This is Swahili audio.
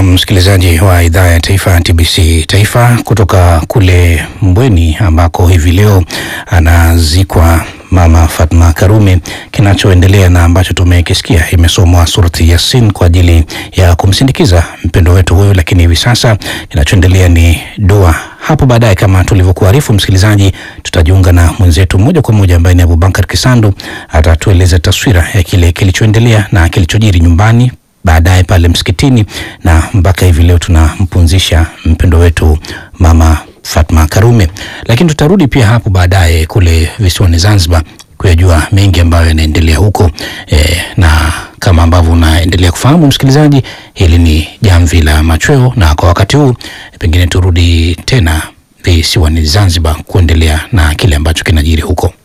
Na msikilizaji wa idhaa ya taifa TBC Taifa kutoka kule Mbweni ambako hivi leo anazikwa Mama Fatma Karume. Kinachoendelea na ambacho tumekisikia, imesomwa surati Yasin kwa ajili ya kumsindikiza mpendo wetu huyu, lakini hivi sasa kinachoendelea ni dua. Hapo baadaye, kama tulivyokuarifu msikilizaji, tutajiunga na mwenzetu moja kwa moja ambaye ni Abubakar Kisandu, atatueleza taswira ya kile kilichoendelea na kilichojiri nyumbani baadaye pale msikitini na mpaka hivi leo tunampumzisha mpendo wetu Mama Fatma Karume, lakini tutarudi pia hapo baadaye kule visiwani Zanzibar kuyajua mengi ambayo yanaendelea huko e, na kama ambavyo unaendelea kufahamu msikilizaji, hili ni jamvi la machweo, na kwa wakati huu pengine turudi tena visiwani Zanzibar kuendelea na kile ambacho kinajiri huko.